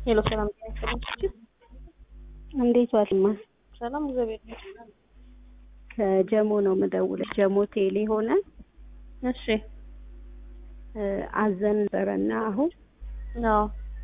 ሄሎ ሰላም ጤና ይስጥልኝ። እንዴት ዋልማ? ሰላም እግዚአብሔር ይመስገን። ከጀሞ ነው የምደውለው። ጀሞ ቴሌ ሆነ እሺ አዘን ነበረና አሁን አዎ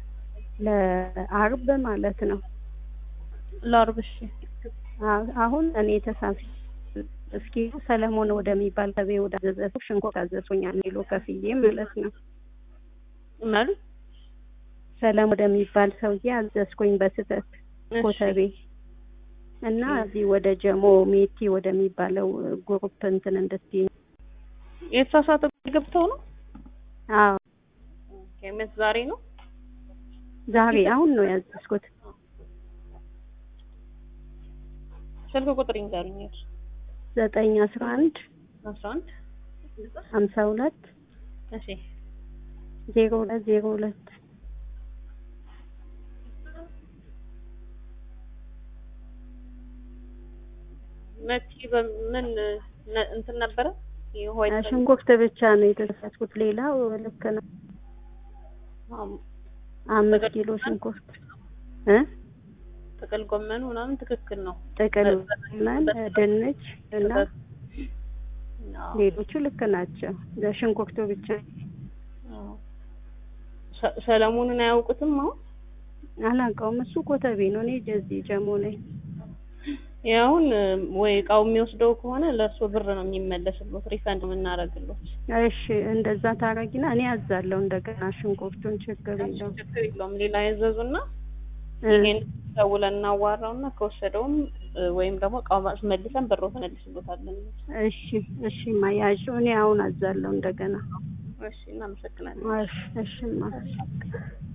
ለአርብ ማለት ነው። ለአርብ እሺ አ- አሁን እኔ ተሳፊ እስኪ ሰለሞን ወደሚባል ከቤ ወደ አዘዘ ሽንኩርት አዘዝኩኛል ኪሎ ከፍዬ ማለት ነው። መሉ ሰለሞን ወደሚባል ሰውዬ አዘዝኩኝ በስህተት ኮተቤ እና እዚህ ወደ ጀሞ ሜቲ ወደሚባለው ግሩፕ እንትን እንድትይ የተሳሳተ ገብተው ነው አዎ ኬመት ዛሬ ነው ዛሬ አሁን ነው ያዘዝኩት። ስልክ ቁጥር ይንገሩኝ። ዘጠኝ አስራ አንድ አስራ አንድ ሀምሳ ሁለት እሺ ዜሮ ሁለት ዜሮ ሁለት መቲ በምን ነ- እንትን ነበረ የሆይ ሽንኩርት ብቻ ነው የተሳሳትኩት። ሌላው ልክ ነው። አምስት ኪሎ ሽንኩርት እ ጥቅል ጎመኑ ምናምን ትክክል ነው። ጥቅል ጎመን፣ ድንች እና አዎ። ሌሎቹ ልክ ናቸው። ለሽንኩርቱ ብቻ አዎ። ሰ- ሰለሞንን አያውቁትም አሁን አላውቀውም። እሱ ኮተቤ ነው። እኔ ጀዚህ ጀሞ ነኝ። ያሁን ወይ እቃው የሚወስደው ከሆነ ለእርሶ ብር ነው የሚመለስሎት፣ ሪፈንድ የምናደርግሎት። እሺ እንደዛ ታረጊና እኔ አዛለሁ እንደገና ሽንኩርቱን ችግር የለውም። ችግር የለውም። ሌላ ያዘዙና እ ይሄን ደውለን እናዋራውና ከወሰደውም እ፣ ወይም ደግሞ እቃው መልሰን ብሮ ተመልስሎታለን። እሺ እሺ ማያዥ እኔ አሁን አዛለሁ እንደገና። እሺ እናመሰግናለን። እሺ እሺ ማ